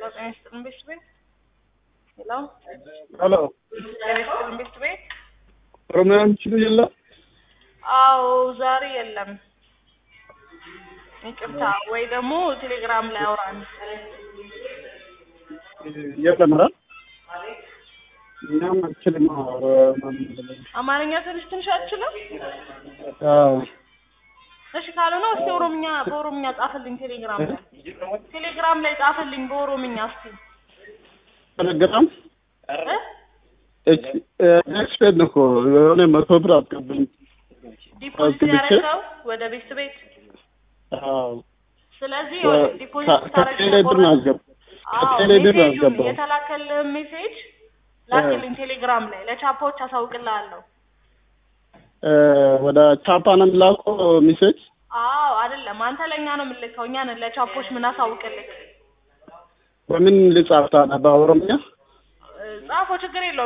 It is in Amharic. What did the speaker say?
ጤና ይስጥልን ቤት ቤት ሄሎ ሄሎ ጤና ይስጥልን ቤት ቤት ኦሮሚያ የሚችሉ የለም አዎ ዛሬ የለም ይቅርታ ወይ ደግሞ ቴሌግራም ላይ አውራን የለም ኧረ እኛም አልችልም አማርኛ ትንሽ ትንሽ አትችልም አዎ እሺ ካልሆነ እስቲ ኦሮምኛ በኦሮምኛ ጻፍልኝ ቴሌግራም ላይ ቴሌግራም ላይ ጻፍልኝ በኦሮምኛ እስቲ ቴሌግራም እ ኤክስፔድ ነው እኮ የሆነ መቶ ብር አስገብኝ ዲፖዚት አስገብቼ? ያደረገው ወደ ቤት ቤት አዎ ስለዚህ ዲፖዚት ከ- ከቴሌ ብር ነው ያስገባ ከቴሌ ብር ነው ያስገባው የተላከልህ ሜሴጅ ላክልኝ ቴሌግራም ላይ ለቻፓዎች አሳውቅልሃለሁ እ፣ ወደ ቻፓ ነው የሚላከው ሚሴጅ አዎ አይደለም አንተ ለእኛ ነው የምልከው እኛ ነን ለቻፖች ምን አሳውቅልህ በምን ልጻፍ ታዲያ በኦሮምኛ ጻፎ ችግር የለውም